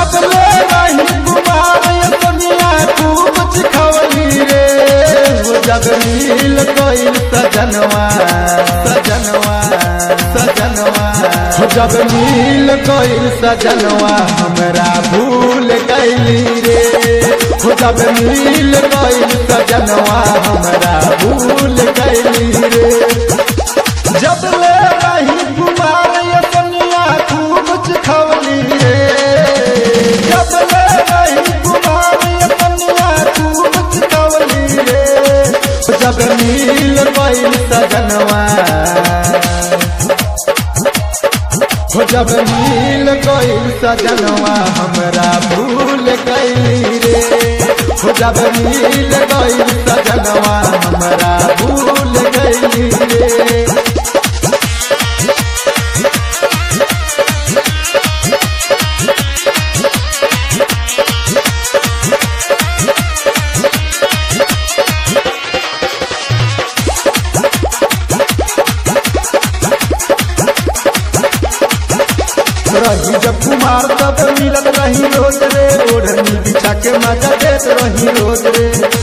जब ले रही कुमार ये दुनिया खूब चिखवली रे वो जब मिल गइल सजनवा सजनवा सजनवा हो जब मिल गइल सजनवा हमरा भूल गइली रे हो जब मिल गइल सजनवा हमरा भूल गइली रे जब ले रही कुमार ये दुनिया खूब चिखवली रे जब ले रही कुमार ये दुनिया खूब चिखवली रे जब मिल गइल सजनवा हो जब मिल गइल सजनवा हमरा भूल गइली रे हो जब मिल गइल सजनवा हमरा भूल गइली रे रही जब कुमार तब मिलत रही रोज रे ओढ़नी बिछा के मजा देत रही रोज रे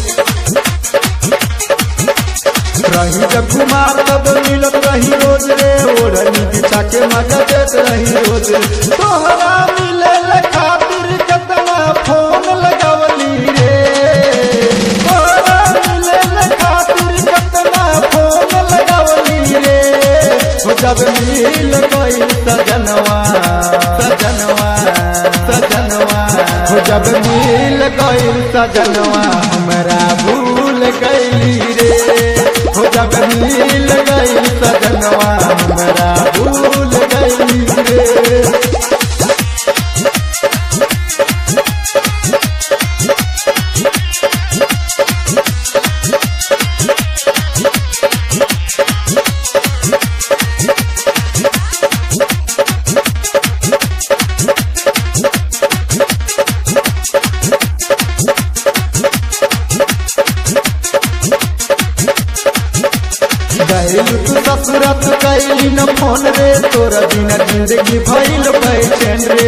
रही जब कुमार तब मिलत रही रोज रे ओढ़नी बिछा के मजा देत रही रोज रे तोहरा मिले ले खातिर कितना फोन लगावली रे तोहरा मिले ले खातिर कितना फोन लगावली रे हो जब मिल गइल सजनवा सजनवा सजनवा हो जब मिल गइल सजनवा हमरा भूल गइली रे हो जब मिल गइल सजनवा हमरा भूल गइली रे गैलू तू ससुरत कैली न फोन रे तोरा बिना जिंदगी भइल बैठन रे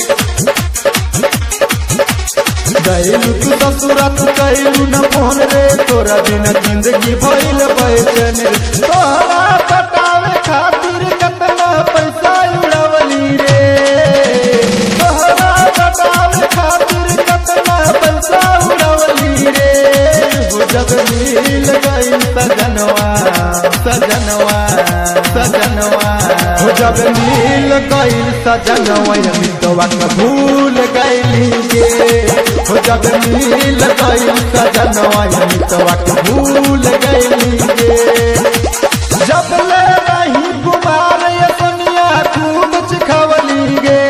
गैलू तू ससुरत कैलू न फोन रे तोरा बिना जिंदगी भइल बैठन रे तोहरा पटावे खातिर कितना पैसा उड़ावली रे तोहरा पटावे खातिर कितना पैसा उड़ावली रे हो जब मिल गइल सजनवा सजनवा सजनवा हो जब मिल गइल सजनवा मितवा के भूल गइली गे हो जब मिल गइल सजनवा मितवा के भूल गइली गे जब ले रही कुमार ये दुनिया खूब चिखवली गे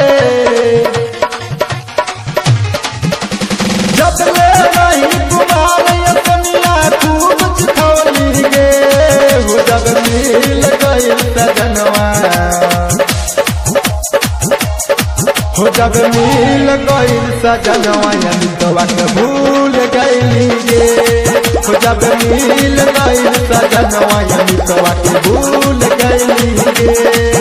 जब ले रही कुमार ये दुनिया खूब चिखवली गे हो जब मिल गइल सजनवा हो जब मिल गइल सजनवा अमितवा के भूल गइली गे हो जब मिल गइल सजनवा अमितवा के भूल गइली गे